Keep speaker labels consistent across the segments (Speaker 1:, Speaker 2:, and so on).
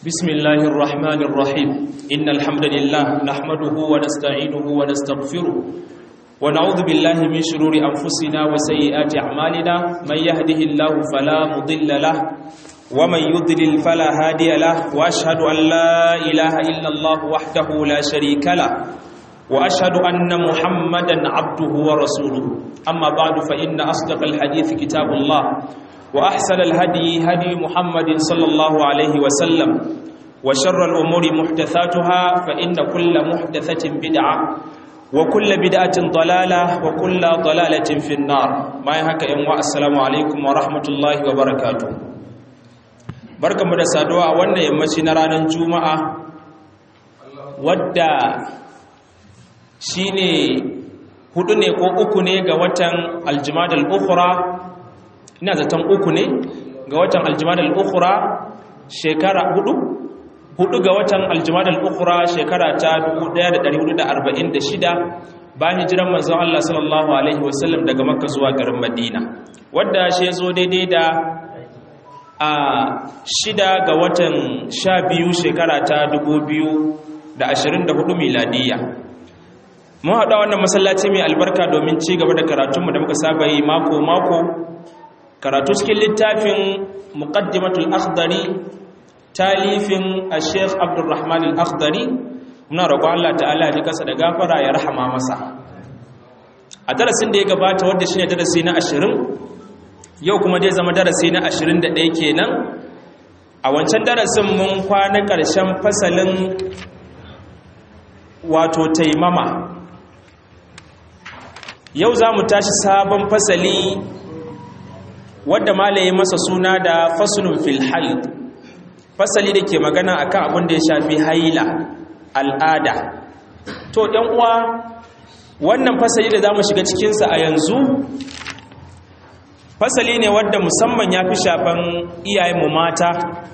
Speaker 1: بسم الله الرحمن الرحيم إن الحمد لله نحمده ونستعينه ونستغفره ونعوذ بالله من شرور أنفسنا وسيئات أعمالنا من يهده الله فلا مضل له ومن يضلل فلا هادي له وأشهد أن لا إله إلا الله وحده لا شريك له وأشهد أن محمدا عبده ورسوله أما بعد فإن أصدق الحديث كتاب الله وأحسن الهدي هدي محمد صلى الله عليه وسلم وشر الأمور محدثاتها فإن كل محدثة بدعة وكل بدعة ضلالة وكل ضلالة في النار ما يهك إنواء السلام عليكم ورحمة الله وبركاته بركة مدسادوا وانا يمشي نرانا الجمعة ودى شيني hudu ne ko uku ne ga watan aljimadal ukhra ina zaton uku ne ga watan aljimadal ukhra shekara hudu hudu ga watan aljimadal ukhra shekara ta 1446 bayan hijiran manzon Allah sallallahu alaihi wasallam daga makka zuwa garin madina wadda shi zo daidai da a shida ga watan sha biyu shekara ta 2024 miladiyya mun haɗa wannan masallaci mai albarka domin ci gaba da karatunmu da muka saba yi mako-mako karatu cikin littafin muqaddimatul akhdari talifin a sheikh abdulrahman al-akhdari muna roƙon Allah ta'ala ji kasa da gafara ya rahama masa a darasin da ya gabata wanda shine darasi na ashirin, yau kuma dai zama darasi na ashirin da ɗaya kenan a wancan darasin mun kwana ƙarshen fasalin wato taimama yau za mu tashi sabon fasali wadda malaye masa suna da fasulun fil haid fasali da ke magana akan abin da ya shafi haila al'ada to ɗan uwa wannan fasali da za mu shiga cikinsa a yanzu fasali ne wadda musamman ya fi shafan iyayenmu mata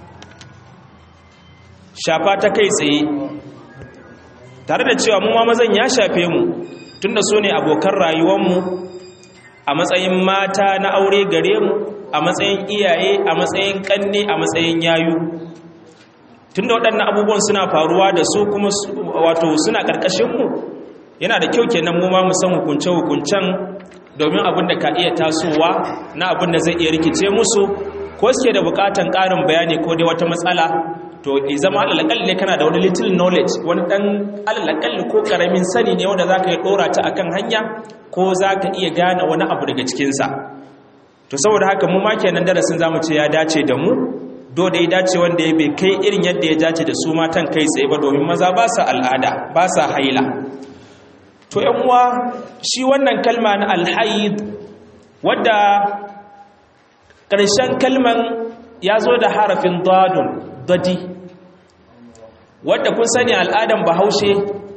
Speaker 1: shafa ta kai tsaye tare da cewa mu ma mazan ya shafe mu tunda su ne abokan rayuwanmu a matsayin mata na aure gare mu a matsayin iyaye a matsayin kanne a matsayin yayu tunda waɗannan abubuwan suna faruwa da su kuma wato suna ƙarƙashinmu yana da kyau kenan mu ma mu san hukunce-hukuncen domin abin da ka iya tasowa na abin da zai iya rikice musu ko suke da buƙatan ƙarin bayani ko dai wata matsala to zama alalakalli kana da wani little knowledge wani dan alalakalli ko karamin sani ne wanda zaka yi dora ta akan hanya ko zaka iya gane wani abu daga cikin sa to saboda haka mu ma kenan darasin zamu ce ya dace da mu do da ya dace wanda ya bai kai irin yadda ya dace da su matan kai tsaye ba domin maza ba sa al'ada ba sa haila to yan uwa shi wannan kalma na alhaid wadda ƙarshen kalman ya zo da harafin dadun dadi wadda kun sani al'adan bahaushe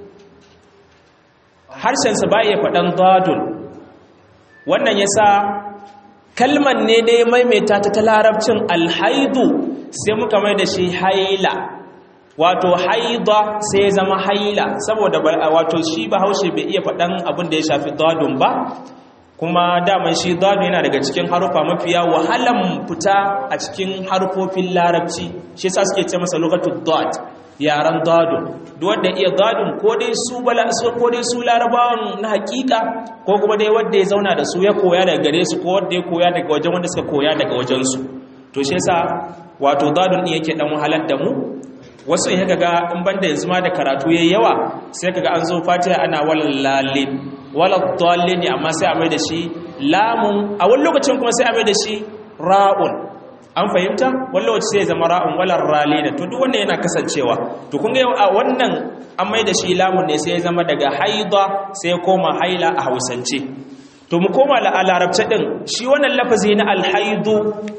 Speaker 1: harshensa ba iya faɗan dadun wannan ya sa kalman ne dai maimaita ta ta larabcin alhaidu sai muka mai da shi haila wato haida sai zama haila saboda wato shi bahaushe bai iya faɗan abin da ya shafi dadun ba kuma daman shi dadun yana daga cikin harufa mafiya wahalan fita a cikin harufofin larabci shi sa suke ce masa lokacin dad yaran dadun duk wanda iya dadun ko dai su bala ko dai su larabawan na hakika ko kuma dai wanda ya zauna da su ya koya daga gare su ko wanda ya koya daga wajen wanda suka koya daga wajen su to shi yasa wato dadun din yake dan wahalar da mu wasu in kaga in banda yanzu ma da karatu yayi yawa sai kaga an zo fatiha ana walallalin wala dallin amma sai a mai da shi lamun a wani lokacin kuma sai a mai da shi ra'un an fahimta wani lokaci sai zama ra'un wala ralina to duk wannan yana kasancewa to kun ga yau a wannan an mai da shi lamun ne sai ya zama daga haida sai ya koma haila a hausance to mu koma a larabce din shi wannan lafazi na alhaidu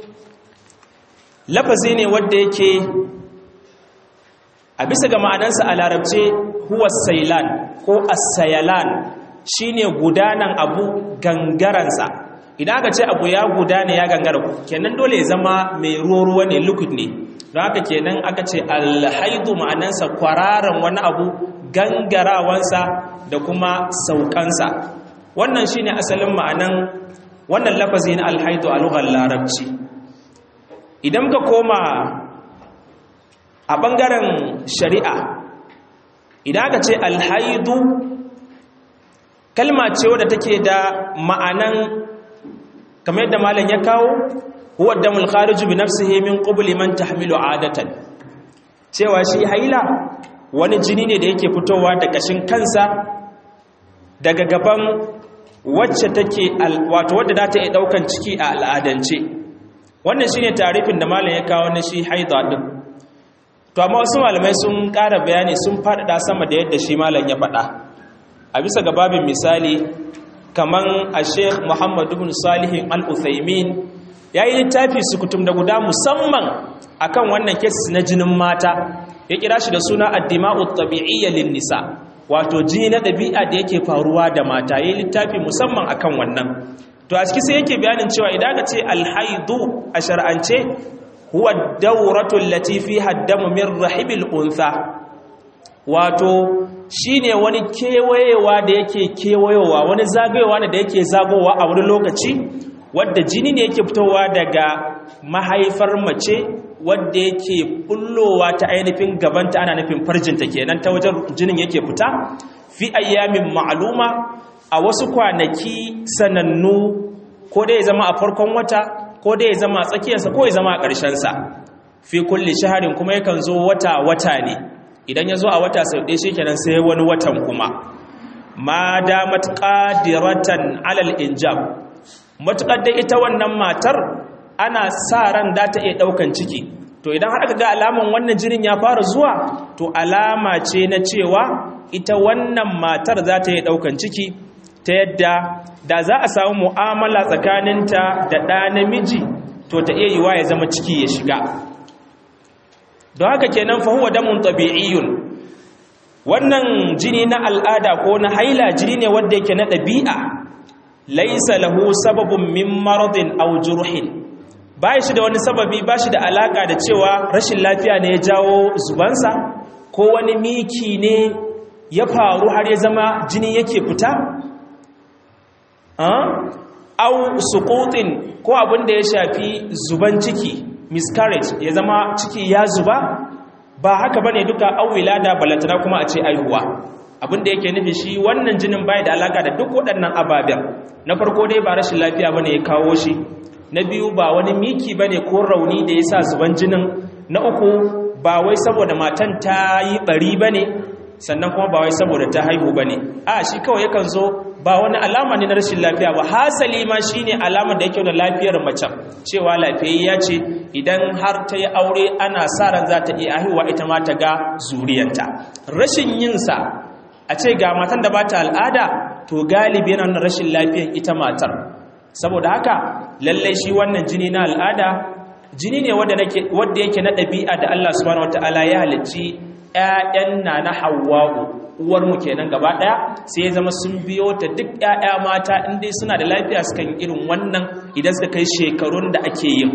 Speaker 1: lafazi ne wanda yake a bisa ga ma'anansa a larabce huwa sailan ko asayalan shine gudanan abu gangaransa idan aka ce abu ya gudana ya gangara kenan dole ya zama mai ruwa-ruwa ne liquid ne don haka kenan aka ce alhaidu ma'anansa kwararan wani abu gangarawansa da kuma saukansa wannan shine asalin ma'anan wannan lafazi na alhaidu a lugar larabci idan ka koma a ɓangaren shari'a idan aka ce alhaidu kalma ce wadda take da ma'anan kamar yadda malam ya kawo huwa damul khariju bi nafsihi min qubli man tahmilu adatan cewa shi haila wani jini ne da yake fitowa da kashin kansa daga gaban wacce take wato wadda za ta iya daukan ciki a al'adance wannan shine tarifin da malam ya kawo na shi haida din to amma wasu malamai sun ƙara bayani sun faɗaɗa sama da yadda shi malam ya faɗa a bisa ga babin misali kaman a sheikh muhammad ibn salihin al-uthaymin ya yi littafi sukutum da guda musamman akan wannan kesis na jinin mata ya kira shi da suna addima'u tabi'iyya lin nisa wato jini na ɗabi'a da yake faruwa da mata ya yi littafi musamman akan wannan to a ciki sai yake bayanin cewa idan ka ce alhaidu a shar'ance huwa dauratu allati fiha ad-damu min rahibil untha wato shine wani kewayewa da yake kewayowa wani zagayowa da yake zagowa a wani lokaci wadda jini ne yake fitowa daga mahaifar mace wadda yake bullowa ta ainihin gabanta ana nufin farjinta kenan ta wajen jinin yake fita fi ayyamin ma'aluma a wasu kwanaki sanannu ko dai ya zama a farkon wata ko dai ya zama a tsakiyarsa ko ya zama a ƙarshensa fi kulli shaharin kuma yakan zo wata-wata ne idan ya zo a wata sau ɗaya shi kenan sai wani watan kuma ma damat qadiratan alal injab matuƙar da ita wannan matar ana sa ran da ta iya ɗaukan ciki to idan har aka ga alaman wannan jinin ya fara zuwa to alama ce na cewa ita wannan matar za ta iya ɗaukan ciki ta yadda da za a samu mu'amala tsakaninta da ɗa namiji to ta iya yiwa ya zama ciki ya shiga don haka kenan fa huwa damun tabi'iyyun wannan jini na al'ada ko na haila jini ne wanda yake na ɗabi'a laisa lahu sababun min maradin aw jurhin ba shi da wani sababi ba shi da alaka da cewa rashin lafiya ne ya jawo zubansa ko wani miki ne ya faru har ya zama jini yake fita au suqutin ko abin da ya shafi zuban ciki miscarriage ya zama ciki ya zuba ba haka bane duka au wilada balantana kuma a ce aihuwa abin da yake nufi shi wannan jinin bai da alaka da duk waɗannan ababen na farko dai ba rashin lafiya bane ya kawo shi na biyu ba wani miki bane ko rauni da yasa zuban jinin na uku ba wai saboda matan ta yi bari bane sannan kuma ba wai saboda ta haihu bane a shi kawai yakan zo ba wani alama ne na rashin lafiya ba hasali ma shine alama da yake da lafiyar mace cewa lafiyayya ce idan har ta yi aure ana sa ran za ta iya haihuwa ita ma ta ga zuriyanta rashin yin sa a ce ga matan da ba ta al'ada to galibi yana nuna rashin lafiyan ita matar saboda haka lallai shi wannan jini na al'ada jini ne wanda yake na ɗabi'a da Allah subhanahu wataala ya halicci ‘ya'yan na na hawa'u uwarmu kenan gaba ɗaya sai ya zama sun biyo ta duk ‘ya'ya mata inda suna da lafiya sukan irin wannan idan suka kai shekarun da ake yin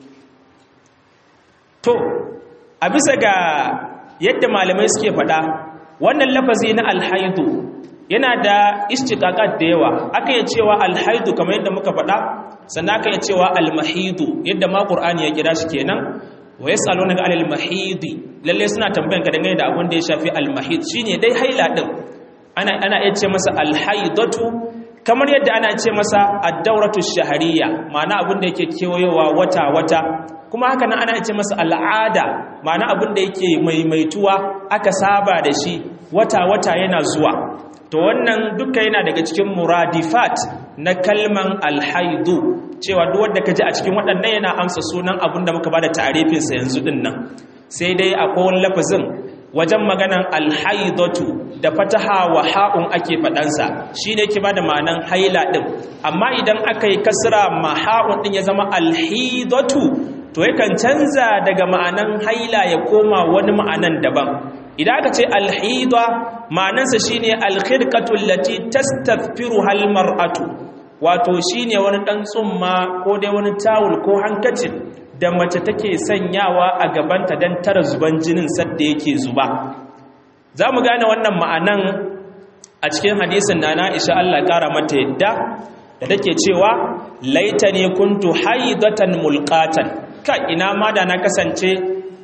Speaker 1: to a bisa ga yadda malamai suke faɗa wannan lafazi na alhaidu yana da istiqaqat da yawa aka yi cewa alhaidu kamar yadda muka faɗa sannan aka yi cewa almahidu yadda ma qur'ani ya kira shi kenan wa yasalunaka anil mahidi lalle suna tambayan ka dangane da abin da ya shafi almahid shine dai haila din ana ana iya ce masa alhaidatu kamar yadda ana ce masa ad-dawratu shahriya ma'ana abin da yake kewayowa wata wata kuma haka nan ana ce masa al'ada ma'ana abin da yake maimaituwa aka saba da shi wata-wata yana zuwa to wannan duka yana daga cikin muradifat na kalman alhaidu cewa duk wanda ka ji a cikin waɗannan yana amsa sunan abin da muka bada ta'arifinsa yanzu din nan sai dai akwai wani lafazin wajen maganan alhaidatu da fataha wa ha'un ake faɗansa shi ne ke ba da ma'anan haila ɗin amma idan aka yi kasra ma ha'un ɗin ya zama alhidatu to yakan canza daga ma'anan haila ya koma wani ma'anan daban idan aka ce alhida ma'anansa shine alkhirqatul lati tastaghfiru hal mar'atu wato shine wani dan tsumma ko dai wani tawul ko hankacin da mace take sanyawa a gabanta dan tara zuban jinin sadda yake zuba zamu gane wannan ma'anan a cikin hadisin nana Aisha Allah kara mata yadda da take cewa laitani kuntu haidatan mulqatan ka ina ma da na kasance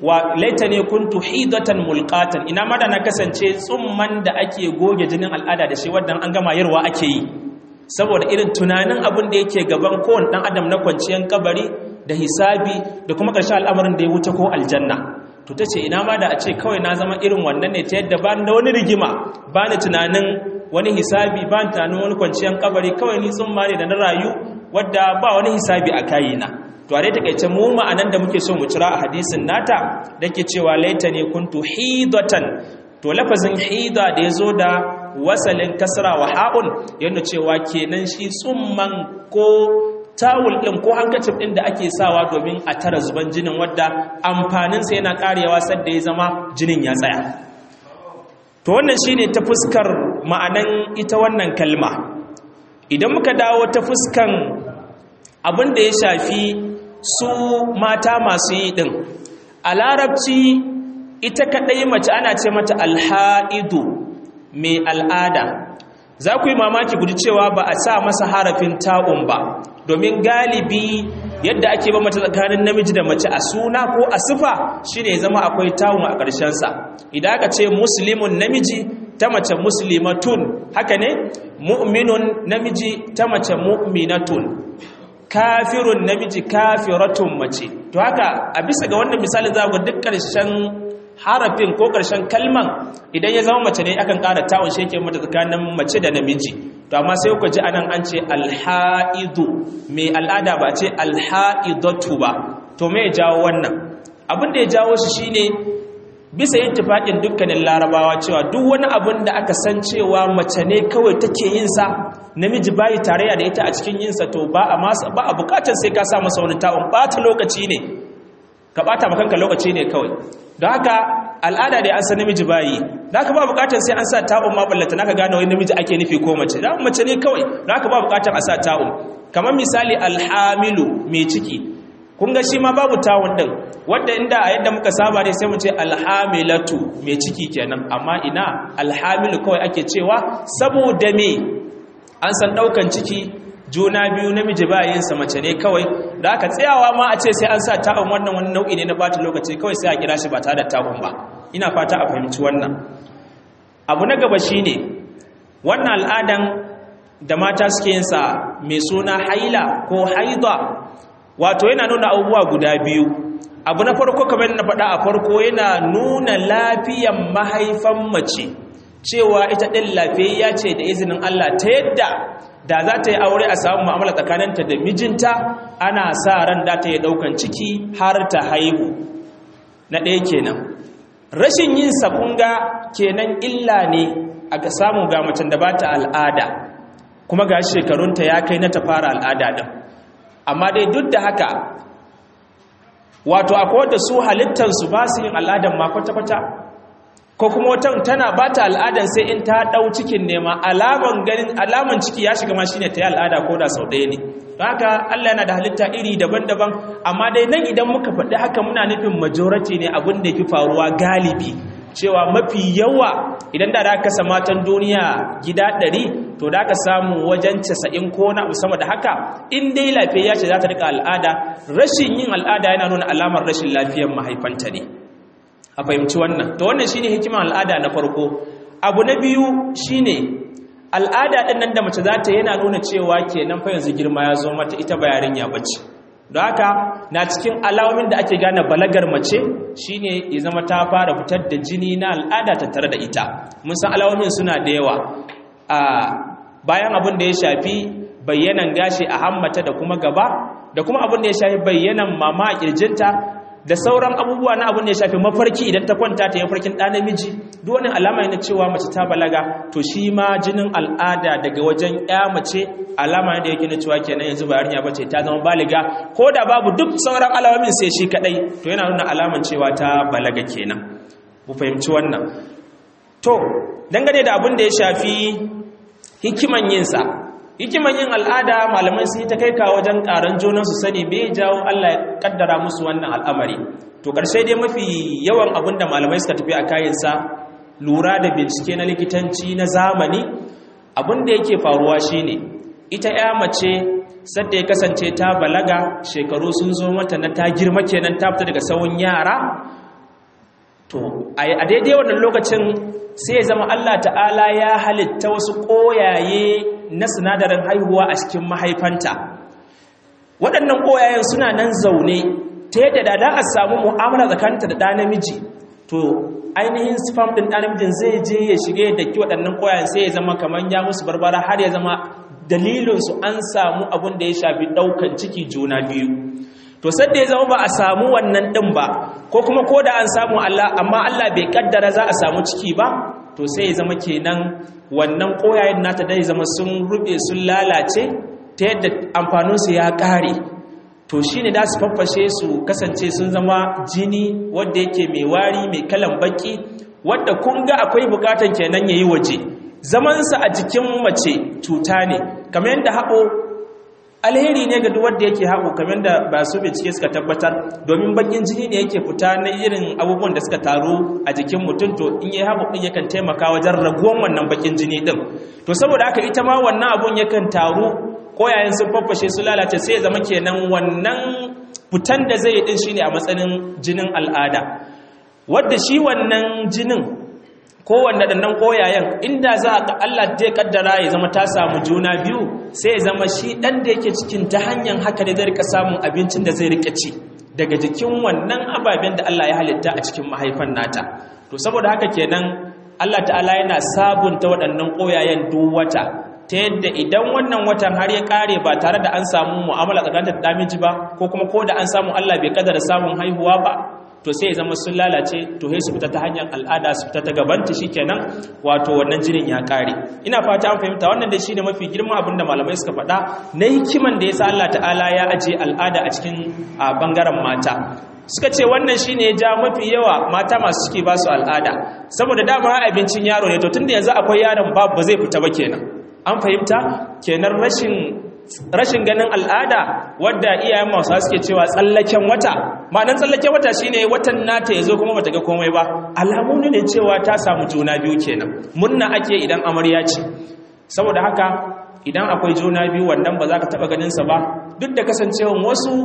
Speaker 1: wa laitani kuntu hidatan mulqatan ina ma da na kasance tsumman da ake goge jinin al'ada da shi wanda an gama yarwa ake yi saboda irin tunanin abin da yake gaban kowane dan adam na kwanciyar kabari da hisabi da kuma ƙarshen al'amarin da ya wuce ko aljanna to ta ce ina ma da a ce kawai na zama irin wannan ne ta yadda ba da wani rigima ba ni tunanin wani hisabi ba ni tunanin wani kwanciyar kabari kawai ni tsumma ne da na rayu wadda ba wani hisabi a kayina to a dai takaice mu ma'anan da muke so mu cira a hadisin nata da ke cewa laita ne kuntu hidatan to lafazin hida da ya zo da wasalin kasra wa ha'un yana cewa kenan shi tsumman ko tawul ɗin ko hankacin ɗin da ake sawa domin a tara zuban jinin wadda amfaninsa yana ƙarewa sadda ya zama jinin ya tsaya to wannan shine ta fuskar ma'anan ita wannan kalma idan muka dawo ta fuskan abin da ya shafi su mata masu yi ɗin a larabci ita kaɗai mace ana ce mata alha'idu mai al'ada za ku yi mamaki guji cewa ba a sa masa harafin ta'un ba domin galibi yadda ake ba mace tsakanin namiji da mace a suna ko a sifa shine zama akwai ta'un a ƙarshensa idan aka ce muslimun namiji ta mace muslimatun haka ne mu'minun namiji ta mace mu'minatun kafirun namiji kafiratun mace to haka a bisa ga wannan misali za ku duk ƙarshen harafin ko ƙarshen kalman idan ya zama mace ne akan ƙara tawon sheke mata tsakanin mace da namiji to amma sai ku ji anan an ce alha'idu mai al'ada ba ce alha'idatu ba to me ya jawo wannan abin da ya jawo shi shine bisa yin tufaƙin dukkanin larabawa cewa duk wani abin da aka san cewa mace ne kawai take yin sa namiji bayi tarayya da ita a cikin yin sa to ba a masa ba a bukatar sai ka sa masa wani ta'un ɓata lokaci ne ka ɓata makanka lokaci ne kawai don haka al'ada da an san namiji bayi da haka ba bukatar sai an sa ta'un ma ballata naka gane wani namiji ake nufi ko mace da mace ne kawai don haka ba bukatar a sa ta'un kamar misali alhamilu mai ciki kun ga shi ma babu tawun din wanda inda a yadda muka saba ne sai mu ce alhamilatu mai ciki kenan amma ina alhamilu kawai ake cewa saboda me an san daukan ciki juna biyu namiji bayinsa mace ne kawai da aka tsayawa ma a ce sai an sa ta'un wannan wani nau'i ne na bata lokaci kawai sai a kira shi ba tare da ta'un ba ina fata a fahimci wannan abu na gaba shine wannan al'adan da mata suke yin sa mai suna haila ko haida wato yana nuna abubuwa guda biyu abu na farko kamar na faɗa a farko yana nuna lafiyan mahaifan mace cewa ita ɗin lafiyayya ce da izinin Allah ta yadda da za ta yi aure a samun mu'amala tsakaninta da mijinta ana sa ran da ta yi ɗaukan ciki har ta haihu na ɗaya kenan rashin yin sakunga kenan illa ne a ga samun ga macen da ba ta al'ada kuma ga shekarunta ya kai na ta fara al'ada ɗin amma dai duk da haka wato akwai wadda su halittarsu ba su yin al'adan ma kwata-kwata ko kuma watan tana ba ta al'adan sai in ta ɗau cikin nema alaman ganin alaman ciki ya shiga ma shine ta yi al'ada ko da sau ɗaya ne don haka Allah yana da halitta iri daban-daban amma dai nan idan muka faɗi haka muna nufin majority ne abin da fi faruwa galibi cewa mafi yawa idan da aka kasa matan duniya gida ɗari to da aka samu wajen casa'in ko na sama da haka in dai lafiya ce za ta rika al'ada rashin yin al'ada yana nuna alamar rashin lafiyar mahaifanta ne a fahimci wannan to wannan shine hikimar al'ada na farko abu na biyu shine al'ada ɗin nan da mace za ta yana nuna cewa kenan fa yanzu girma ya zo mata ita ba yarinya bace don haka na cikin alamomin da ake gane balagar mace shine ya zama ta fara fitar da jini na al'ada tattare da ita mun san alamomin suna da yawa a bayan abin da ya shafi bayyanan gashi a hammata da kuma gaba da kuma abin da ya shafi bayyanan mama a kirjinta da sauran abubuwa na abin da ya shafi mafarki idan ta kwanta ta yi farkin ɗa namiji duk wani alama ne cewa mace ta balaga to shi ma jinin al'ada daga wajen ya mace alama ne da yake na cewa kenan yanzu ba yarinya bace ta zama baliga ko da babu duk sauran alamomin sai shi kadai to yana nuna alaman cewa ta balaga kenan mu fahimci wannan to dangane da abin da ya shafi hikiman yin sa hikiman yin al'ada malamai sun yi ta kai ka wajen karan jonan su sani me jawo Allah ya kaddara musu wannan al'amari to karshe dai mafi yawan abin da malamai suka tafi a kayansa lura da bincike na likitanci na zamani abin da yake faruwa shine ita ya mace sadda ya kasance ta balaga shekaru sun zo mata na ta girma kenan ta fita daga sawun yara to a daidai wannan lokacin sai zama Allah ta'ala ya halitta wasu ƙoyaye na sinadarin haihuwa a cikin mahaifanta waɗannan ƙoyayen suna nan zaune ta yadda da da a samu mu'amala tsakaninta da ɗa namiji to ainihin sperm ɗin ɗa namijin zai je ya shige da ki waɗannan ƙoyayen sai ya zama kamar ya musu barbara har ya zama dalilinsu an samu abin da ya shafi ɗaukan ciki juna biyu to sadda ya zama ba a samu wannan ɗin ba ko kuma ko da an samu Allah amma Allah bai kaddara za a samu ciki ba to sai ya zama kenan wannan ƙoyayen nata dai zama sun rube sun lalace ta yadda amfaninsu ya ƙare to shi ne da su faffashe su kasance sun zama jini wadda yake mai wari mai kalan baki wadda kun ga akwai bukatan kenan ya yi waje zamansa a jikin mace cuta ne kamar yadda haɓo alheri ne ga duk wanda yake haɓo kamar da ba su bincike suka tabbatar domin bakin jini ne yake fita na irin abubuwan da suka taru a jikin mutum to in yi haɓo ɗin yakan taimaka wajen raguwan wannan bakin jini ɗin to saboda haka ita ma wannan abun yakan taru ko yayin sun faffashe su lalace sai ya zama kenan wannan fitan da zai yi ɗin shine a matsayin jinin al'ada wadda shi wannan jinin kowanne ɗannan ƙoyayen inda za a Allah zai kaddara ya zama ta samu juna biyu sai ya zama shi ɗan da yake cikin ta hanyar haka da zai rika samun abincin da zai rika ci daga jikin wannan ababen da Allah ya halitta a cikin mahaifan nata to saboda haka kenan Allah ta'ala yana sabunta waɗannan ƙoyayen duk wata ta yadda idan wannan watan har ya ƙare ba tare da an samu mu'amala tsakanin da namiji ba ko kuma ko da an samu Allah bai kaddara samun haihuwa ba to sai ya zama sun lalace to sai su fita ta hanyar al'ada su fita ta gabanta shikenan wato wannan jinin ya kare ina fata an fahimta wannan dai shine mafi girma abin da malamai suka faɗa na hikiman da yasa Allah ta'ala ya aje al'ada a cikin bangaren mata suka ce wannan shine ya ja mafi yawa mata masu ciki ba su al'ada saboda dama abincin yaro ne to tunda yanzu akwai yaron ba ba zai fita ba kenan an fahimta kenan rashin rashin ganin al'ada wadda iyayen masu suke cewa tsallaken wata ma'anan tsallaken wata shine watan nata yazo kuma bata ga komai ba alamu ne cewa ta samu juna biyu kenan murna ake idan amarya ce saboda haka idan akwai juna biyu wannan ba za ka taba ganin sa ba duk da kasancewan wasu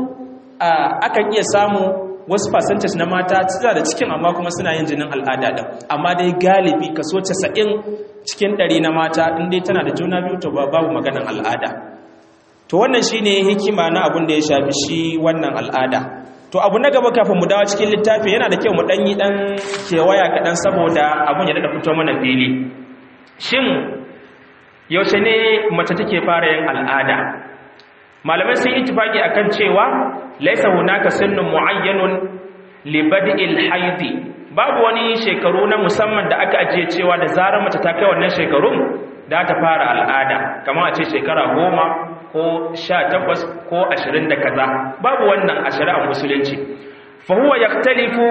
Speaker 1: akan iya samu wasu percentage na mata suna da cikin amma kuma suna yin jinin al'ada din amma dai galibi kaso 90 cikin 100 na mata in dai tana da juna biyu to babu maganan al'ada to wannan shine hikima na abin da ya shafi shi wannan al'ada to abu na gaba kafin mu dawo cikin littafi yana da kyau mu dan yi dan kewaya kaɗan saboda abun ya daɗa fito mana fili shin yaushe ne mace take fara yin al'ada malamai sun ittifaki akan cewa laisa hunaka sunnun muayyanun li bad'il haidi babu wani shekaru na musamman da aka ajiye cewa da zarar mace ta kai wannan shekarun da ta fara al'ada kamar a ce shekara goma ko sha takwas ko ashirin da kaza babu wannan a shari'ar musulunci fahuwa ya talifu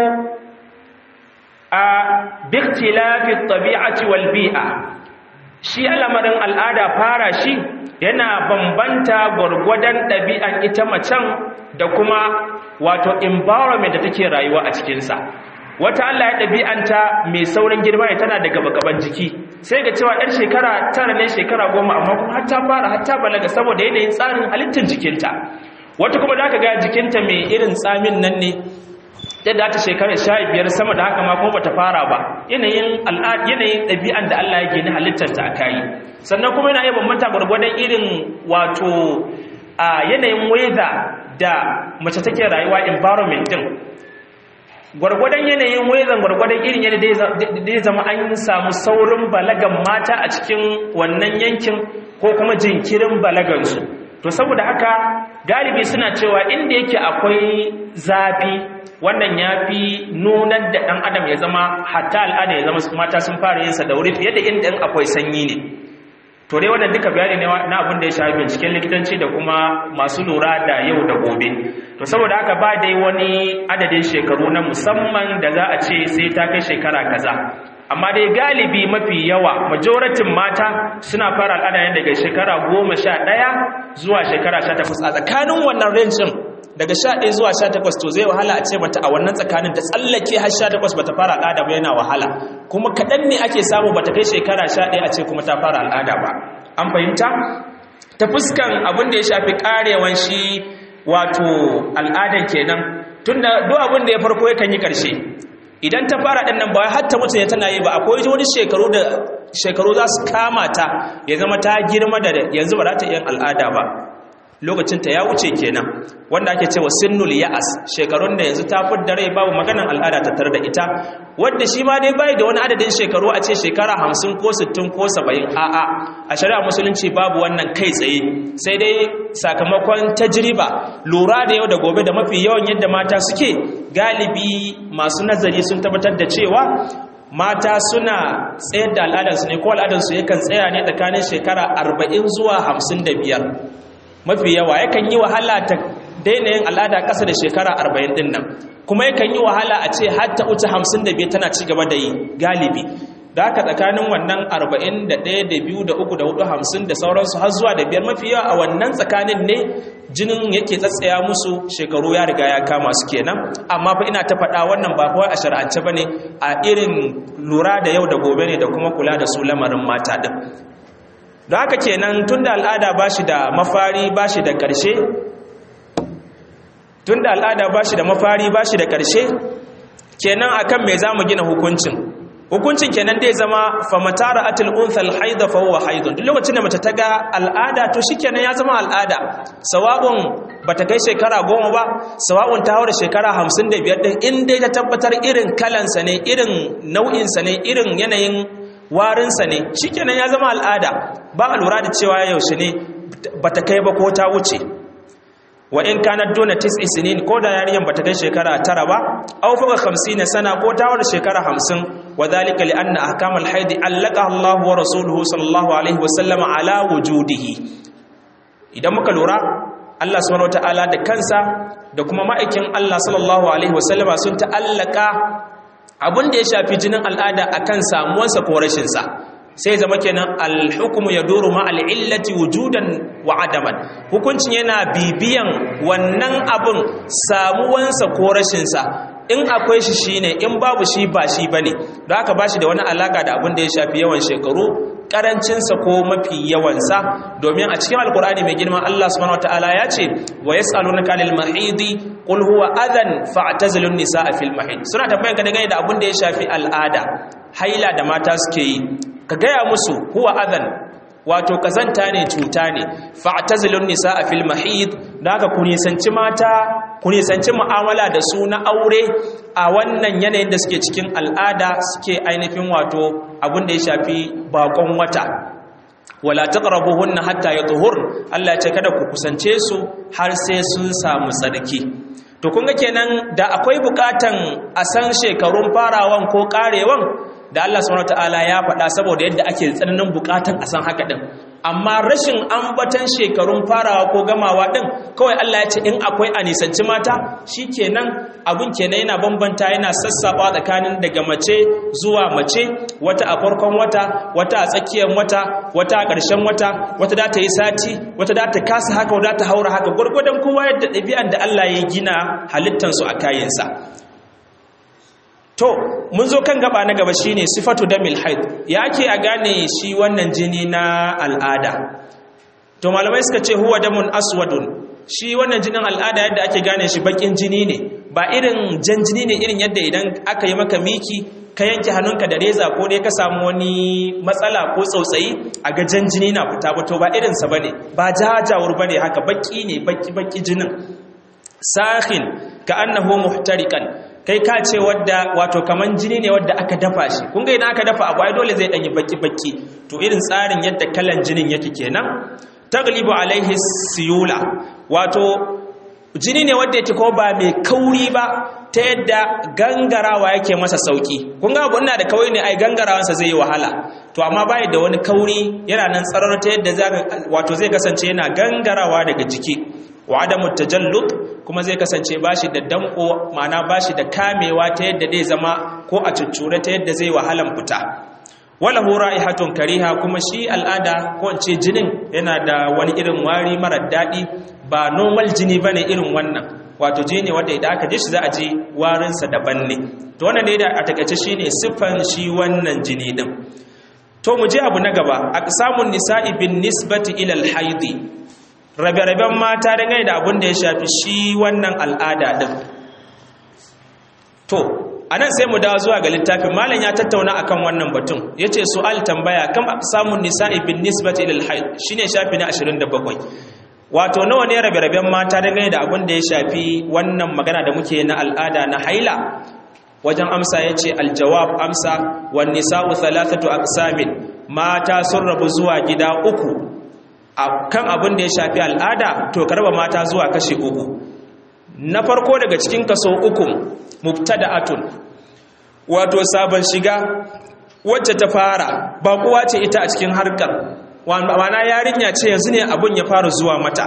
Speaker 1: a biktilafi tabi'ati wal bi'a shi al'amarin al'ada fara shi yana bambanta gwargwadon ɗabi'an ita macen da kuma wato environment da take rayuwa a cikinsa wata Allah ya ɗabi'anta mai saurin girma ne tana da gaba-gaban jiki sai ga cewa ɗan shekara tara ne shekara goma amma kuma har ta fara har ta balaga saboda yanayin tsarin halittar jikinta wata kuma za ka ga jikinta mai irin tsamin nan ne yadda ta shekara sha biyar sama da haka ma kuma bata fara ba yanayin yanayin ɗabi'an da Allah ya gini halittarta a kayi sannan kuma yana iya bambanta gwargwadon irin wato a yanayin weather da mace take rayuwa environment din gwargwadon yanayin wezan gwargwadon irin yadda zai zama an samu saurin balagan mata a cikin wannan yankin ko kuma jinkirin balagansu to saboda haka galibi suna cewa inda yake akwai zafi wannan ya fi nunar da ɗan adam ya zama hatta al'ada ya zama mata sun fara yinsa da wuri fiye da inda akwai sanyi ne to dai wannan duka bayani ne na abin da ya shafi binciken likitanci da kuma masu lura da yau da gobe to saboda haka ba dai wani adadin shekaru na musamman da za a ce sai ta kai shekara kaza amma dai galibi mafi yawa majoratin mata suna fara al'ada ne daga shekara goma sha ɗaya zuwa shekara sha takwas a tsakanin wannan rancin daga sha ɗaya zuwa sha takwas to zai wahala a ce mata a wannan tsakanin ta tsallake har sha takwas bata fara al'ada ba yana wahala kuma kaɗan ne ake samu bata kai shekara sha ɗaya a ce kuma ta fara al'ada ba an fahimta ta fuskan abin da ya shafi ƙarewan shi wato al'adan kenan tunda duk abin da ya farko yakan yi ƙarshe idan ta fara ɗin nan ba wai hatta mutum ya tana yi ba akwai wani shekaru da shekaru za su kama ta ya zama ta girma da yanzu ba za ta yin al'ada ba lokacin ta ya wuce kenan wanda ake cewa sinnul ya'as shekarun da yanzu ta fudda rai babu maganan al'ada ta tare da ita wanda shi ma dai bai da wani adadin shekaru a ce shekara 50 ko 60 ko 70 a'a a shari'a musulunci babu wannan kai tsaye sai dai sakamakon tajriba lura da yau da gobe da mafi yawan yadda mata suke galibi masu nazari sun tabbatar da cewa mata suna tsayar da al'adarsu ne ko al'adarsu yakan tsaya ne tsakanin shekara 40 zuwa 55 mafi yawa yakan yi wahala ta daina yin al'ada ƙasa da shekara 40 din nan kuma yakan yi wahala a ce har ta wuce 55 tana ci gaba da yi galibi da haka tsakanin wannan 41 da 2 da 3 da 4 50 da sauransu har zuwa da biyar mafi yawa a wannan tsakanin ne jinin yake tsatsaya musu shekaru ya riga ya kama su kenan amma fa ina ta faɗa wannan ba kawai a shar'ance bane a irin lura da yau da gobe ne da kuma kula da su lamarin mata din don haka kenan tunda al'ada ba shi da mafari ba shi da ƙarshe tunda al'ada ba shi da mafari ba shi da ƙarshe kenan akan me za mu gina hukuncin hukuncin kenan dai zama famatara atil unthal haida fa huwa haidun duk lokacin da mace ta ga al'ada to shikenan ya zama al'ada sawabun bata kai shekara goma ba sawabun ta haura shekara hamsin da biyar din in dai ta tabbatar irin kalansa ne irin nau'insa ne irin yanayin warinsa ne shikenan ya zama al'ada ba a lura da cewa yaushe ne bata kai ba ko ta wuce wa in kana dona tis'i sinin ko da yarinyan bata kai shekara tara ba aw fa 50 sana ko ta wada shekara 50 wa dhalika li anna ahkam al-hayd allaka Allah wa rasuluhu sallallahu alaihi wa sallama ala wujudihi idan muka lura Allah subhanahu wa ta'ala da kansa da kuma ma'aikin Allah sallallahu alaihi wa sallama sun ta'allaka abin da ya shafi jinin al'ada akan samuwarsa ko rashin sa sai zama kenan alhukumu ya duru ma al'illati wujudan wa adaman hukuncin yana bibiyan wannan abin samuwansa ko rashinsa in akwai shi shine in babu shi ba shi bane don haka ba shi da wani alaka da abin da ya shafi yawan shekaru karancinsa ko mafi yawansa domin a cikin alkur'ani mai girma Allah subhanahu wataala ya ce wa yas'alunaka lil mahidi qul huwa adhan fa'tazilun nisaa fil mahid suna tambayan ka dangane da abin da ya shafi al'ada haila da mata suke yi ka gaya musu huwa adhan wato kazanta ne cuta ne fa'tazilun nisaa fil mahid daga ku nisanci mata ku nisanci mu'amala da su na aure a wannan yanayin da suke cikin al'ada suke ainihin wato abin da ya shafi bakon wata wala taqrabuhunna hatta yatuhur Allah ya ce kada ku kusance su har sai sun samu tsarki to kun ga kenan da akwai bukatan a san shekarun farawan ko karewan da Allah subhanahu wataala ya faɗa saboda yadda ake tsananin bukatan a san haka din amma rashin ambatan shekarun farawa ko gamawa din kawai Allah ya ce in akwai a nisanci mata shikenan abun kenan yana bambanta yana sassaba tsakanin daga mace zuwa mace wata a farkon wata wata a tsakiyar wata wata a ƙarshen wata wata da ta yi sati wata da ta kasa haka wata ta haura haka gwargwadon kowa yadda ɗabi'ar da Allah ya gina halittansu a kayansa to mun zo kan gaba na gaba shine sifatu damil haid ya ake a gane shi wannan jini na al'ada to malamai suka ce huwa damun aswadun shi wannan jinin al'ada yadda ake gane shi bakin jini ne ba irin jan jini ne irin yadda idan aka yi maka miki ka yanke hannunka da reza ko dai ka samu wani matsala ko tsautsayi a ga jan jini na fita ba to ba irinsa ba ne ba jajawur ba ne haka baki ne baki baki jinin sahin ka annahu muhtarikan kai ka ce wadda wato kaman jini ne wadda aka dafa shi kun ga idan aka dafa abu ai dole zai danyi baki baki to irin tsarin yadda kalan jinin yake kenan taglibu alaihi siyula wato jini ne wadda yake ko ba mai kauri ba ta yadda gangarawa yake masa sauki kun ga abu ina da kauri ne ai gangarawansa zai yi wahala to amma bai da wani kauri yana nan tsarar ta yadda wato zai kasance yana gangarawa daga jiki wa adamu tajallud kuma zai kasance bashi da danko ma'ana bashi da kamewa ta yadda zai zama ko a cuccure ta yadda zai wahalan fita wala hu ra'ihatun kariha kuma shi al'ada ko ce jinin yana da wani irin wari mara daɗi ba normal jini bane irin wannan wato jini wanda idan aka ji shi za a ji warinsa daban ne to wannan ne da a takaice shine siffan shi wannan jini din to mu je abu na gaba aqsamun nisa'i bin nisbati ila al-haidi rabe-raben mata dangane da abin da ya shafi shi wannan al'ada din to anan sai mu dawo zuwa ga littafin malam ya tattauna akan wannan batun yace su'al tambaya kam samun nisa'i bin nisbati ila al-hayd shine shafi na 27 wato nawa ne rabe-raben mata dangane da abin da ya shafi wannan magana da muke na al'ada na haila wajen amsa yace aljawab amsa wan nisa'u thalathatu aqsamin mata sun rabu zuwa gida uku kan abin da ya shafi al'ada to karba mata zuwa kashi uku na farko daga cikin kaso uku mubtada'atun wato sabon shiga wacce ta fara ba kowa ce ita a cikin harkar wana yarinya ce yanzu ne abun ya fara zuwa mata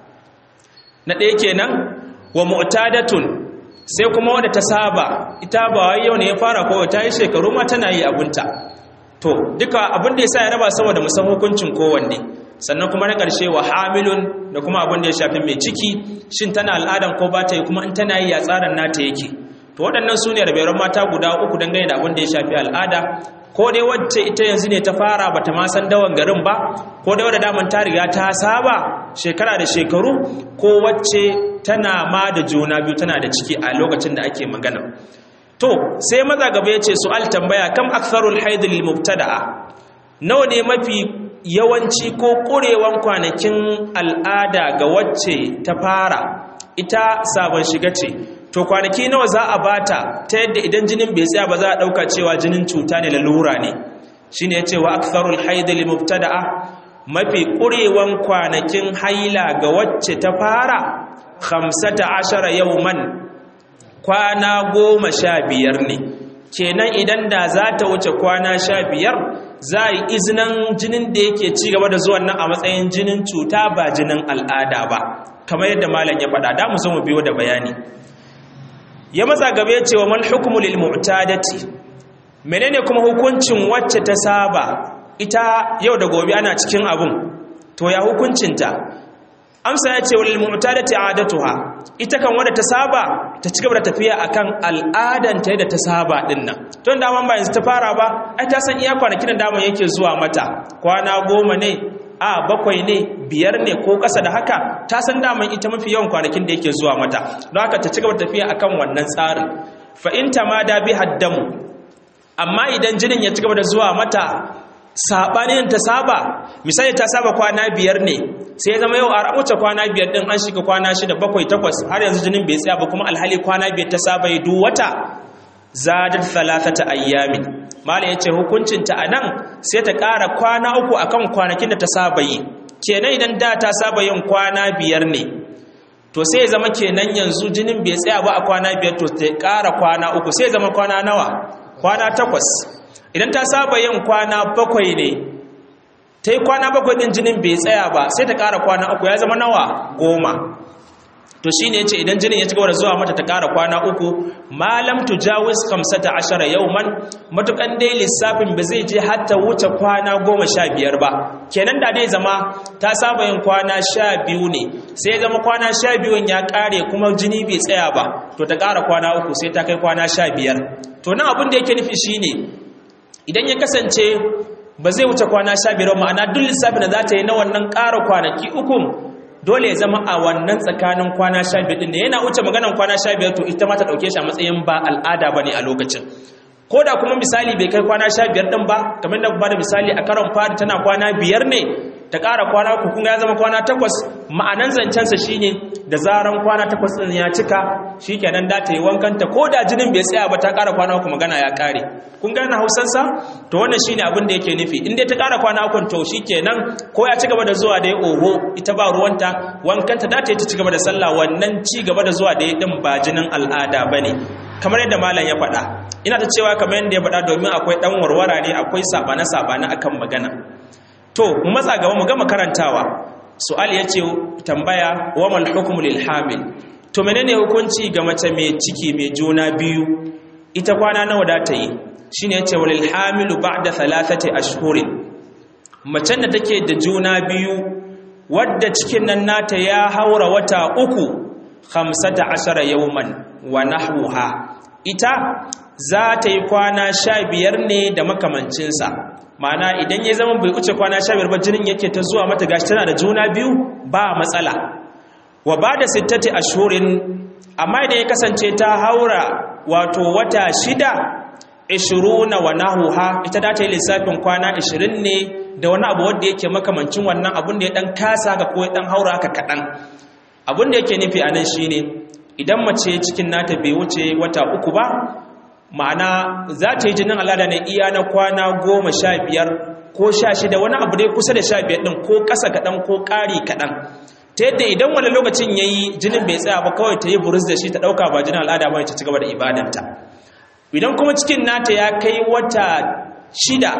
Speaker 1: na ɗaya kenan wa mu'tadatun sai kuma wanda ta saba ita ba wai yau ne ya fara ko ta yi shekaru ma tana yi abunta to duka abin da yasa ya raba saboda musan hukuncin kowanne sannan kuma na ƙarshe wa hamilun da kuma abin da ya shafi mai ciki shin tana al'adan ko ba ta yi kuma in tana yi ya tsarin nata yake to waɗannan su ne raberar mata guda uku dangane da abin da ya shafi al'ada ko dai wacce ita yanzu ne ta fara ba ta san dawan garin ba ko dai wadda daman ta riga ta saba shekara da shekaru ko wacce tana ma da juna biyu tana da ciki a lokacin da ake magana to sai maza gaba ya ce su'al tambaya kam aktharul haid lil mubtada'a nawa ne mafi yawanci ko ƙurewan kwanakin al'ada ga wacce ta fara ita sabon shiga ce to kwanaki nawa za a bata ta yadda idan jinin bai tsaya ba za a ɗauka cewa jinin cuta ne lalura ne shi ne cewa aktharul haid lil mubtada'a mafi ƙurewan kwanakin haila ga wacce ta fara 15 yawman kwana goma sha biyar ne kenan idan da za ta wuce kwana sha biyar za a yi izinin jinin da yake ci gaba da zuwan nan a matsayin jinin cuta ba jinin al'ada ba kamar yadda malam ya faɗa da mu zo mu biyo da bayani ya matsa gaba ya ce wa mal hukmu lil mu'tadati menene kuma hukuncin wacce ta saba ita yau da gobe ana cikin abun to ya hukuncinta amsa ya ce walil mu'tadati adatuha ita kan wanda ta saba ta cigaba da tafiya akan al'adanta da ta saba din nan to da man ba yanzu ta fara ba ai ta san iya kwanakin da daman yake zuwa mata kwana goma ne a bakwai ne biyar ne ko ƙasa da haka ta san daman ita mafi yawan kwanakin da yake zuwa mata don haka ta cigaba da tafiya akan wannan tsarin fa in tamada bi haddamu amma idan jinin ya cigaba da zuwa mata sabanin ta saba misali ta saba kwana biyar ne sai zama yau a wuce kwana biyar din an shiga kwana shida bakwai takwas har yanzu jinin bai tsaya ba kuma alhali kwana biyar ta saba yi duk wata zadat thalathata ayyamin mala yace hukuncin ta anan sai ta ƙara kwana uku akan kwanakin da ta saba yi kenan idan da ta saba yin kwana biyar ne to sai zama kenan yanzu jinin bai tsaya ba a kwana biyar to ta ƙara kwana uku sai zama kwana nawa kwana takwas idan ta saba yin kwana bakwai ne ta yi kwana bakwai ɗin jinin bai tsaya ba sai ta ƙara kwana uku ya zama nawa goma to shi ne ce idan jinin ya ci gaba da zuwa mata ta ƙara kwana uku malam tu jawis kamsata ashara yau man matukan dai lissafin ba zai je hatta wuce kwana goma sha biyar ba kenan da dai zama ta saba yin kwana sha biyu ne sai zama kwana sha biyun ya ƙare kuma jini bai tsaya ba to ta ƙara kwana uku sai ta kai kwana sha biyar to nan abin da yake nufi shine idan ya kasance ba zai wuce kwana sha biyar ma'ana duk lissafin da za ta yi na wannan ƙara kwanaki uku dole ya zama a wannan tsakanin kwana sha biyar ɗin da yana wuce maganan kwana sha biyar to ita ma ta ɗauke shi a matsayin ba al'ada ba ne a lokacin ko da kuma misali bai kai kwana sha biyar ɗin ba kamar da ba da misali a karon fari tana kwana biyar ne ta ƙara kwana uku kun ya zama kwana takwas ma'anan zancensa shine da zaran kwana takwas ɗin ya cika shikenan da ta yi wankanta ko da jinin bai tsaya ba ta ƙara kwana uku magana ya ƙare kun gane hausansa to wannan shine abin da yake nufi in dai ta ƙara kwana uku to shikenan ko ya ci gaba da zuwa da ya oho ita ba ruwanta wankanta da ta yi ta ci gaba da sallah wannan ci gaba da zuwa da ya ɗin ba jinin al'ada ba ne kamar yadda malam ya faɗa ina ta cewa kamar yadda ya faɗa domin akwai ɗan warwara ne akwai sabane-sabane akan magana to mu matsa gaba mu gama karantawa su'al ya ce tambaya wa mal hukmu lil hamil to menene hukunci ga mace mai ciki mai juna biyu ita kwana nawa da ta yi shine yace walil hamilu ba'da thalathati ashhurin macen da take da juna biyu wadda cikin nan nata ya haura wata uku 15 yawman wa nahwuha ita za ta yi kwana sha biyar ne da makamancinsa ma'ana idan ya zama bai wuce kwana sha biyar ba jinin yake ta zuwa mata gashi tana da juna biyu ba matsala wa ba da sittati ashurin amma idan ya kasance ta haura wato wata shida ishiruna wa nahuha ita da ta yi lissafin kwana ishirin ne da wani abu wanda yake makamancin wannan abun da ya dan kasa ga ko ya dan haura haka kaɗan abun da yake nufi a nan shine idan mace cikin nata bai wuce wata uku ba ma'ana za ta yi jinin al'ada ne iya na kwana goma sha biyar ko sha shida wani abu dai kusa da sha biyar ɗin ko ƙasa kaɗan ko ƙari kaɗan ta yadda idan wani lokacin ya yi jinin bai tsaya ba kawai ta yi burus da shi ta ɗauka ba jinin al'ada ba ta ci gaba da ibadanta idan kuma cikin nata ya kai wata shida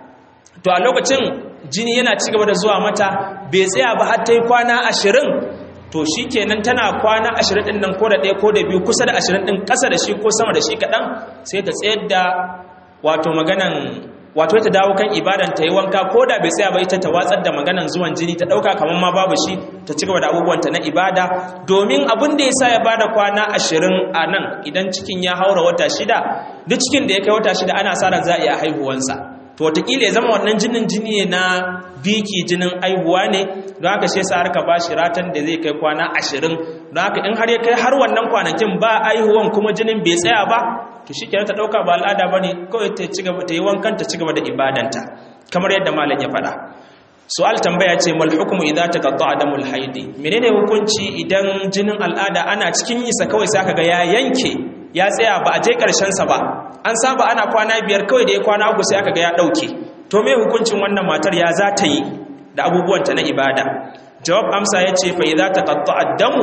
Speaker 1: to a lokacin jini yana ci gaba da zuwa mata bai tsaya ba har ta yi kwana ashirin to shi kenan tana kwana ashirin ɗin nan ko da ɗaya ko da biyu kusa da ashirin ɗin ƙasa da shi ko sama da shi kaɗan sai ta tsayar da wato maganan wato ta dawo kan ibadan ta yi wanka ko da bai tsaya ba ita ta watsar da maganan zuwan jini ta ɗauka kamar ma babu shi ta ci gaba da abubuwanta na ibada domin abin da ya sa ya bada kwana ashirin a nan idan cikin ya haura wata shida duk cikin da ya kai wata shida ana sa ran za a iya haihuwansa to wataƙila ya zama wannan jinin jini ne na biki jinin aihuwa ne don haka shi yasa harka bashi ratan da zai kai kwana ashirin don haka in har ya kai har wannan kwanakin ba aihuwan kuma jinin bai tsaya ba to shi kenan ta ɗauka ba al'ada ba ne kawai ta ci gaba ta yi wankan ta ci gaba da ibadanta kamar yadda malam ya faɗa su'al tambaya ce mal hukmu idza taqatta adamul haidi menene hukunci idan jinin al'ada ana cikin yinsa kawai sai ga ya yanke ya tsaya ba a je karshen sa ba an saba ana kwana biyar kawai da ya kwana uku sai aka ga ya dauke to me hukuncin wannan matar ya za ta yi da abubuwanta na ibada jawab amsa yace fa idza taqatta ad-damu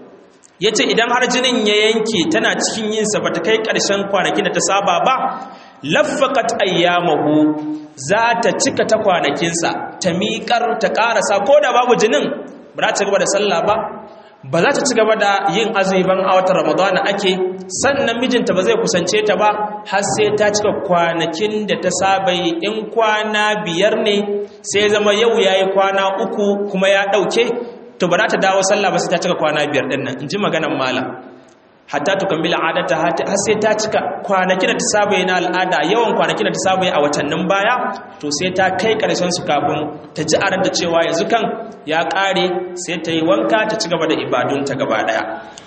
Speaker 1: yace idan har jinin ya yanke tana cikin yinsa bata kai karshen kwanakin da ta saba ba laffaqat ayyamahu za ta cika ta kwanakinsa ta miƙar ta ƙarasa ko da babu jinin ba za ta gaba da sallah ba ba za ta ci gaba da yin azumi ban a watan ramadana ake sannan mijinta ba zai kusance ta ba har sai ta cika kwanakin da ta saba yi in kwana biyar ne sai zama yau ya yi kwana uku kuma ya ɗauke to ba za ta dawo sallah ba sai ta cika kwana biyar ɗin nan in ji maganan malam hatta tukammila adata har sai ta cika kwanakin da ta saba yi na al'ada yawan kwanakin da ta saba yi a watannin baya to sai ta kai karshen su kafin ta ji arar da cewa yanzu kan ya kare sai ta yi wanka ta ci gaba da ibadunta gaba daya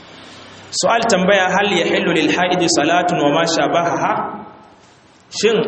Speaker 1: su'al tambaya hal ya hillu lil haidi salatun wa ma shabaha shin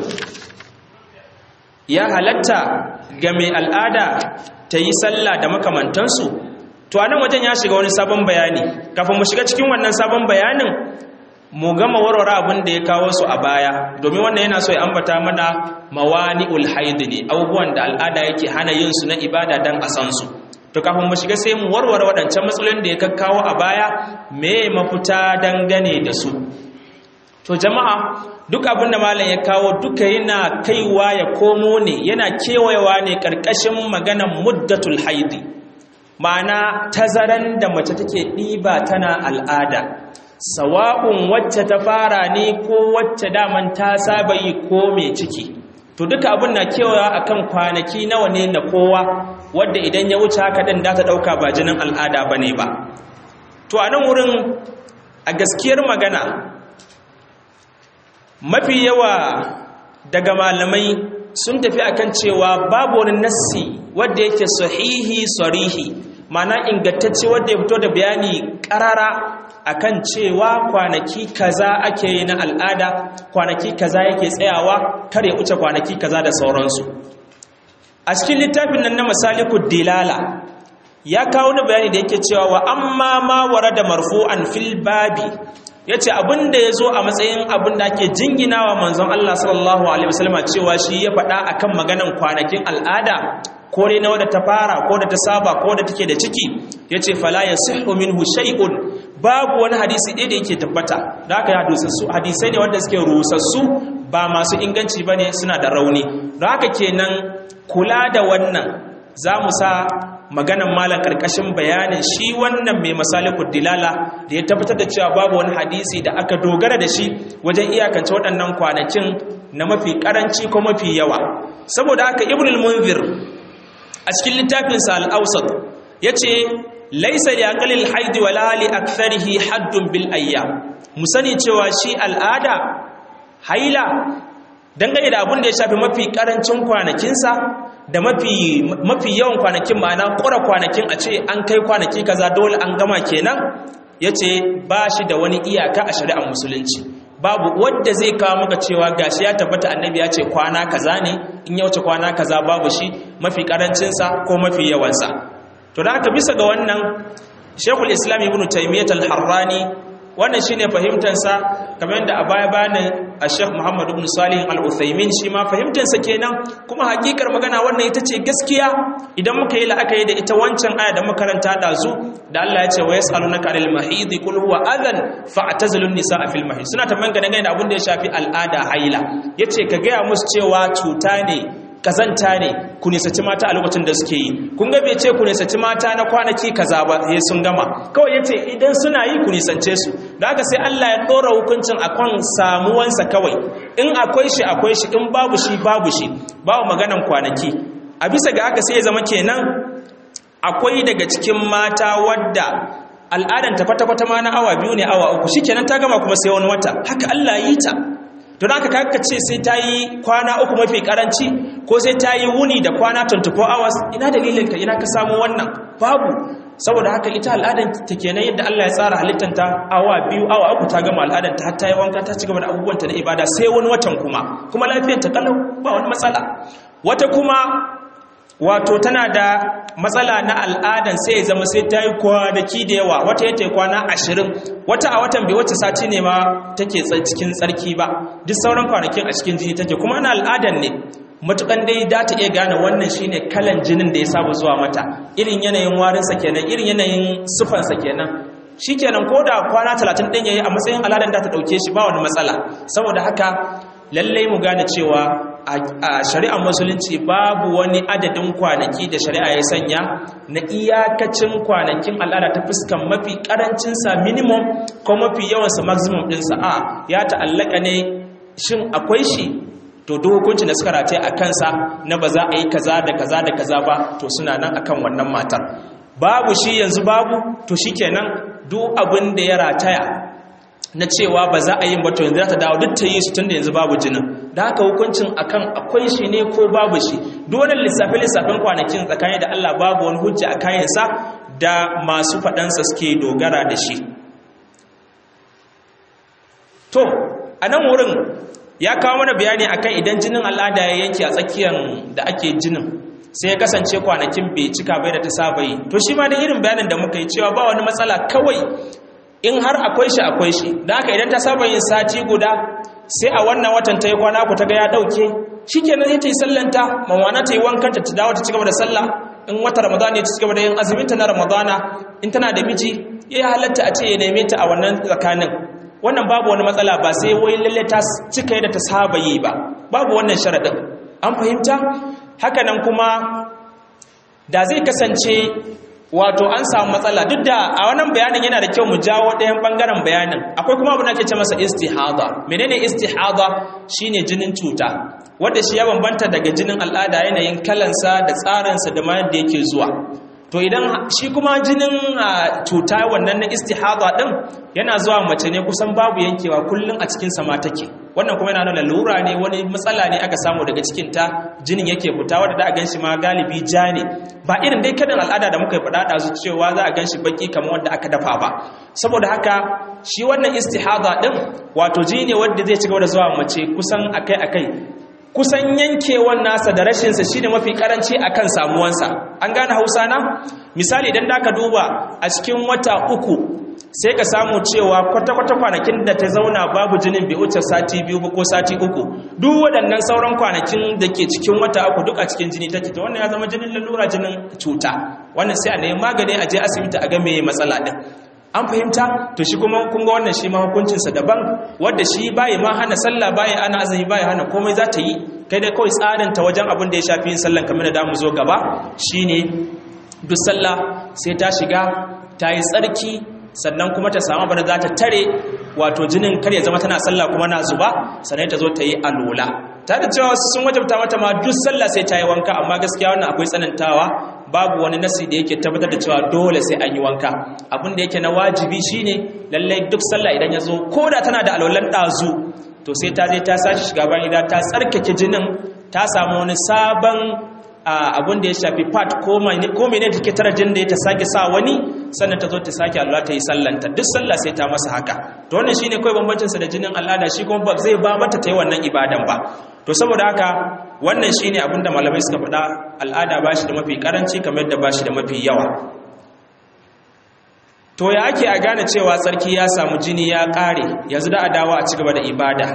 Speaker 1: ya halatta ga mai al'ada ta yi sallah da makamantansu to anan wajen ya shiga wani sabon bayani kafin mu shiga cikin wannan sabon bayanin mu gama warware abin da ya kawo su a baya domin wannan yana so ya ambata mana mawani'ul haid ne abubuwan da al'ada yake hana yin su na ibada dan a san su to kafin mu shiga sai mu warware waɗancan matsalolin da ya kakkawo a baya me mafita dangane da su to jama'a duk abin da malam ya kawo duka yana kaiwa ya komo ne yana kewayewa ne ƙarƙashin maganan muddatul haidi ma'ana tazaran da mace take ɗiba tana al'ada sawa'un wacce ta fara ne ko wacce daman ta saba yi ko mai ciki to duka abin na kewaya akan kwanaki nawa ne na kowa wadda idan ya wuce haka din da ta ɗauka ba jinin al'ada ba ne ba to a nan wurin a gaskiyar magana mafi yawa daga malamai sun tafi akan cewa babu wani nassi wadda yake sahihi sarihi mana ingantacce wadda ya fito da bayani karara akan cewa kwanaki kaza ake yi na al'ada kwanaki kaza yake tsayawa kar ya wuce kwanaki kaza da sauransu a cikin littafin nan na masalikud dilala ya kawo da bayani da yake cewa wa amma ma warada marfu'an fil babi yace abinda yazo a matsayin abin da ake jinginawa manzon Allah sallallahu alaihi wasallam cewa shi ya faɗa akan maganan kwanakin al'ada ko dai na wadda ta fara ko da ta saba ko da take da ciki yace fala yasihhu minhu shay'un babu wani hadisi ɗaya da yake tabbata da aka yi hadisassu hadisai ne wanda suke rusassu ba masu inganci bane suna da rauni don haka kenan kula da wannan za mu sa maganan malam karkashin bayanin shi wannan mai masalikul dilala da ya tabbatar da cewa babu wani hadisi da aka dogara da shi wajen iyakance waɗannan kwanakin na mafi karanci ko mafi yawa saboda haka ibnul munzir a cikin littafinsa al-awsat yace laysa li aqlil haid wala li aktharihi haddun bil ayyam mu sani cewa shi al'ada haila dangane da abin da ya shafi mafi karancin kwanakinsa da mafi mafi yawan kwanakin ma'ana ƙura kwanakin a ce an kai kwanaki kaza dole an gama kenan yace ba shi da wani iyaka a shari'ar musulunci babu wanda zai kawo maka cewa gashi ya tabbata annabi ya ce kwana kaza ne in ya wuce kwana kaza babu shi mafi karancinsa ko mafi yawansa to da haka bisa ga wannan shekul islam ibn taimiyyat al-harrani wannan shine fahimtansa kamar yadda a baya bayanin a sheikh muhammad ibn salih al-uthaymin shi ma fahimtansa kenan kuma hakikar magana wannan ita ce gaskiya idan muka yi la'akari da ita wancan aya da makaranta dazu da Allah ya ce wa yas'alunaka anil mahid qul huwa adhan fa'tazilun nisaa fil mahid suna tambayan ga dangane da abin da ya shafi al'ada haila yace ka gaya musu cewa cuta ne kazanta ne ku nisaci mata a lokacin da suke yi kun ga bai ce ku nisaci mata na kwanaki kaza ba sai sun gama kawai yace idan suna yi ku nisance su da haka sai Allah ya dora hukuncin akan samuwansa kawai in akwai shi akwai shi in babu shi babu shi babu maganan kwanaki a bisa ga haka sai ya zama kenan akwai daga cikin mata wadda al'adan ta kwata-kwata ma na awa biyu ne awa uku shikenan ta gama kuma sai wani wata haka Allah yi ta don haka kaka ce sai ta yi kwana uku mafi karanci ko sai ta yi wuni da kwana 24 hours ina dalilin ka ina ka samu wannan babu saboda haka ita al'adan ta kenan yadda Allah ya tsara halittanta awa biyu awa uku ta gama al'adan ta har ta yi wanka ta cigaba da abubuwanta na ibada sai wani watan kuma kuma lafiyar ta kalau ba wani matsala wata kuma wato tana da matsala na al'adan sai ya zama sai ta yi kwanaki da yawa wata ya yi kwana ashirin wata a watan bai wacce sati ne ma take cikin tsarki ba duk sauran kwanakin a cikin jini take kuma ana al'adan ne matukan dai da ta iya gane wannan shine kalan jinin da ya saba zuwa mata irin yanayin warinsa kenan irin yanayin sufansa kenan shi kenan ko da kwana talatin ɗin ya yi a matsayin al'adan da ta ɗauke shi ba wani matsala saboda haka lallai mu gane cewa a shari'ar musulunci babu wani adadin kwanaki da shari'a ya sanya na iyakacin kwanakin al'ada ta fuskan mafi karancinsa minimum ko mafi yawansa maximum ɗinsa a ya ta'allaka ne shin akwai shi to hukunci da suka rataye a kansa na ba za a yi kaza da kaza da kaza ba to suna nan akan wannan matar babu shi yanzu babu to shikenan duk abin da ya rataya na cewa ba za a yi ba to yanzu za ta dawo duk ta yi su tunda yanzu babu jinin da haka hukuncin akan akwai shi ne ko babu shi duk wani lissafe lissafen kwanakin tsakani da Allah babu wani hujja a kayansa da masu faɗansa suke dogara da shi to a nan wurin ya kawo mana bayani akan idan jinin al'ada ya yanke a tsakiyar da ake jinin sai ya kasance kwanakin bai cika bai da ta saba yi to shi ma da irin bayanin da muka yi cewa ba wani matsala kawai in har akwai shi akwai shi da haka idan ta saba yin sati guda sai a wannan watan ta yi kwana ku ta ga ya dauke shi kenan sai ta yi sallanta mawana ta yi wankanta ta dawo ta cigaba da sallah in wata ramadana ne ta cigaba da yin azuminta na ramadana in tana da miji ya halatta a ce ya neme ta a wannan tsakanin wannan babu wani matsala ba sai wai lalle ta cika yadda ta saba yi ba babu wannan sharaɗin an fahimta hakanan kuma da zai kasance wato an samu matsala duk da a wannan bayanin yana da kyau mu jawo ɗayan ɓangaren bayanin akwai kuma abu da ke ce masa istihada menene istihada shine jinin cuta wanda shi ya bambanta daga jinin al'ada yanayin kalansa da tsarinsa da ma yadda yake zuwa to idan shi kuma jinin cuta wannan na istihada din yana zuwa mace ne kusan babu yankewa kullum a cikin sama take wannan kuma yana nuna lura ne wani matsala ne aka samu daga cikin ta jinin yake fita wanda da a ganshi ma galibi ja ne ba irin dai kadan al'ada da muka yi faɗa da su cewa za a ganshi baki kamar wanda aka dafa ba saboda haka shi wannan istihada din wato jini ne wanda zai ci gaba da zuwa mace kusan akai akai kusan yankewan nasa da rashinsa shi ne mafi karanci a kan samuwansa an gane hausa na misali idan da ka duba a cikin wata uku sai ka samu cewa kwata-kwata kwanakin da ta zauna babu jinin bai wuce sati biyu ko sati uku duk waɗannan sauran kwanakin da ke cikin wata uku duk a cikin jini take ta wannan ya zama jinin lalura jinin cuta wannan sai a nemi magani a je asibiti a ga me matsala din an fahimta to shi kuma kun ga wannan shi ma hukuncinsa daban wanda shi bai ma hana sallah bai ana azumi bai hana komai za ta yi kai dai kawai tsarin ta wajen abin da ya shafi yin sallan kamar da mu zo gaba shine duk sallah sai ta shiga ta yi tsarki sannan kuma ta samu bana za ta tare wato jinin kar ya zama tana sallah kuma na zuba sannan ta zo ta yi alola ta da cewa sun wajabta mata ma duk sallah sai ta yi wanka amma gaskiya wannan akwai tsanantawa babu wani nasi da yake tabbatar da cewa dole sai an yi wanka abin da yake na wajibi shine lallai duk sallah idan ya zo ko da tana da alolan ɗazu to sai ta je ta sashi shiga bayan gida ta tsarkake jinin ta samu wani sabon abin da ya shafi part ko mene da take tara jin da ya ta sake sa wani sannan ta zo ta sake Allah ta yi sallanta duk sallah sai ta masa haka to wannan shine kawai bambancin sa da jinin al'ada shi kuma ba zai ba mata ta yi wannan ibadan ba to saboda haka wannan shine abin da malamai suka faɗa al'ada ba shi da mafi karanci kamar yadda ba shi da mafi yawa to ya ake a gane cewa tsarki ya samu jini ya ƙare yanzu da a dawo a ci gaba da ibada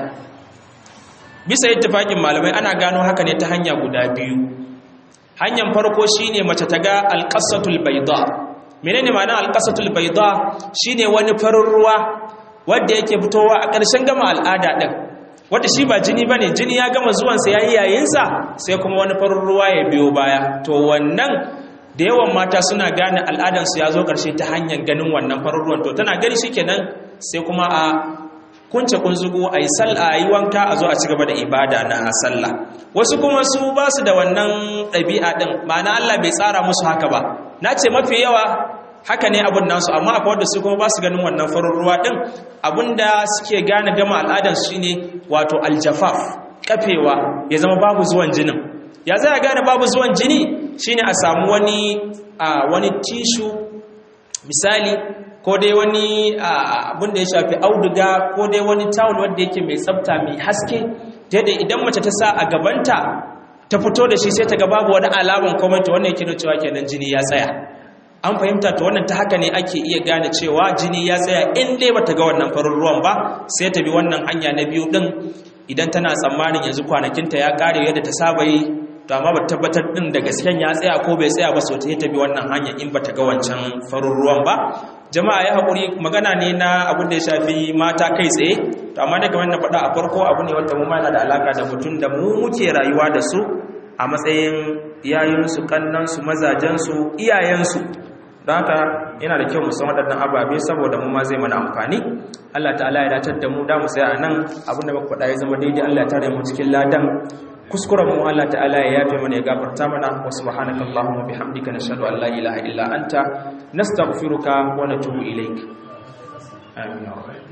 Speaker 1: bisa ittifaƙin malamai ana gano haka ne ta hanya guda biyu hanyar farko shine mace ta ga alƙasatul baida menene ma'ana alƙasatul baida shine wani farin ruwa wanda yake fitowa a ƙarshen gama al'ada ɗin wanda shi ba jini bane jini ya gama zuwansa yayi yayinsa sai kuma wani farin ruwa ya biyo baya to wannan da yawan mata suna gane al'adansu ya zo ƙarshe ta hanyar ganin wannan farin ruwan to tana gani shikenan sai kuma a kunce kunzugu a yi sallah a yi wanka a zo a ci gaba da ibada na sallah wasu kuma su ba su da wannan ɗabi'a ɗin ma'ana Allah bai tsara musu haka ba na ce mafi yawa haka ne abin nasu amma akwai wanda su kuma ba su ganin wannan farin ruwa ɗin abinda suke gane gama al'adar shi ne wato aljafaf kafewa ya zama babu zuwan jinin ya zai gane babu zuwan jini shine a samu wani a wani tishu misali ko dai wani abin da ya shafi auduga ko dai wani tawul wanda yake mai tsafta mai haske yadda idan mace ta sa a gabanta ta fito da shi sai ta ga babu wani alaman komai to wannan yake cewa kenan jini ya tsaya an fahimta to wannan ta haka ne ake iya gane cewa jini ya tsaya in dai bata ga wannan farin ruwan ba sai ta bi wannan hanya na biyu din idan tana tsammanin yanzu kwanakinta ya kare yadda ta saba yi to amma ba tabbatar din da gasken ya tsaya ko bai tsaya ba so ta ta bi wannan hanya in bata ga wancan farin ruwan ba jama'a ya haƙuri magana ne na abin da ya shafi mata kai tsaye to amma da kamar na faɗa a farko abu ne wanda mu mana da alaka da mutum da mu muke rayuwa da su a matsayin yayinsu kannansu mazajensu iyayensu don haka yana da kyau mu san waɗannan ababe saboda mu ma zai mana amfani Allah ta'ala ya datar da mu da mu sai a nan abin da muka faɗa ya zama daidai Allah ya tare mu cikin ladan kuskuren mu Allah ta'ala ya yafe mana ya gafarta mana wa subhanaka allahumma bihamdika nashhadu an la ilaha illa anta nastaghfiruka wa natubu ilaik amin